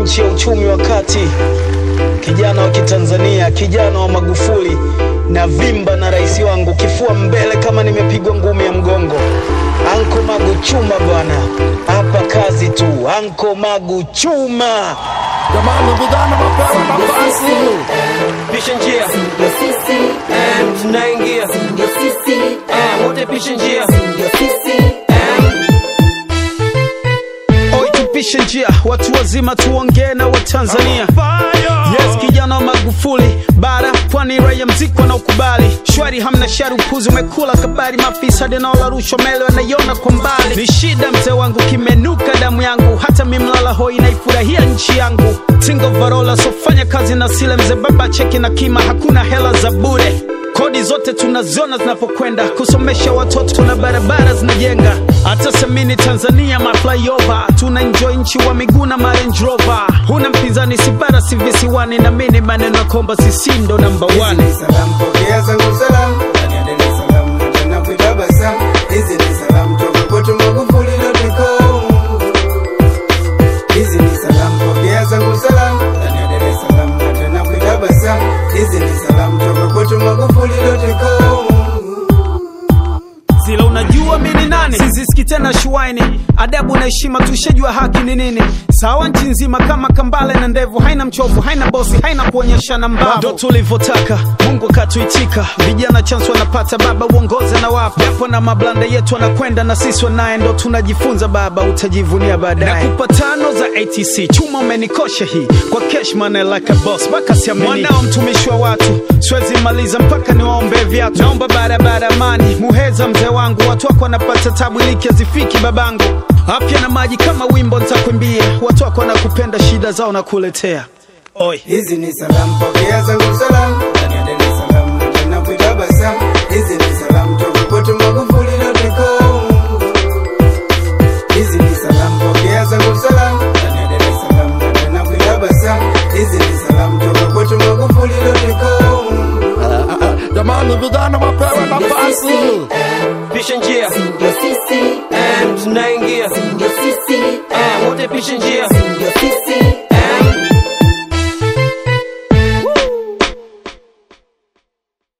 nchi ya uchumi wa kati, kijana wa Kitanzania, kijana wa Magufuli na vimba na rais wangu, kifua mbele kama nimepigwa ngumi ya mgongo. Anko Magu chuma bwana, hapa kazi tu. Anko Magu chuma. Jamani vijana mapewa nafasi. pisha njia Ndio sisi, Em, tunaingia ndio sisi, Em, wote pisha njia ndio sisi. Oi, tupishe njia, watu wazima tuongee na Watanzania. Yes, kijana wa Magufuli, bara pwani, raia mziki wanaokubali shwari, hamna shari, upuzi umekula kabari, mafisadi naola rushwa mele wanaiona kwa mbali. Ni shida mzee wangu, kimenuka damu yangu, hata mimlala hoi naifurahia nchi yangu. Tingo varola, sofanya kazi na sile mzee, baba cheki na kima, hakuna hela za bure kodi zote tunaziona zinapokwenda kusomesha watoto na barabara zinajenga hata semini tanzania maflyover tuna enjoy nchi wa miguu na Range Rover huna mpinzani sibara si visiwani na mini maneno ya kwamba sisi ndo namba one Hizi ni salamu, pokea zangu salamu ndani ya Dar es Salaam, na tena kutabasamu. Hizi ni salamu toka kwetu Magufuli.com. Hizi ni salamu, pokea zangu salamu ndani ya Dar es Salaam, na tena kutabasamu. Hizi ni salamu toka kwetu Magufuli.com. zila unajua mi ni nani siziski tena shuaini adabu na heshima tushajua haki ni nini sawa nchi nzima kama kambale na ndevu haina mchovu haina bosi haina kuonyeshana mbavu ndo tulivyotaka mungu akatuitika vijana chance wanapata baba uongoze na wapo japo na mablanda yetu wanakwenda na sisi wanaye ndo tunajifunza baba utajivunia baadaye nakupa tano za atc chuma umenikosha hii kwa cash money like a boss mpaka siamini mwanao mtumishi wa watu siwezi maliza mpaka niwaombe viatu naomba barabara amani muheza mzee wangu watu wako wanapata tabu iliki hazifiki babangu afya na maji kama wimbo nitakuimbia watu wako wanakupenda shida zao na kuletea oi Hizi ni salamu, pokea zangu salamu ndani ya Dar es Salaam, na tena kutabasamu. Hizi ni salamu toka kwetu Magufuli.com. Hizi ni salamu, pokea zangu salamu ndani ya Dar es Salaam, na tena kutabasamu. Hizi ni salamu toka kwetu Magufuli.com. Jamani vijana mapewa nafasi. pisha njia Ndio sisi, Em, tunaingia ndio sisi, Em, wote pisha njia ndio sisi.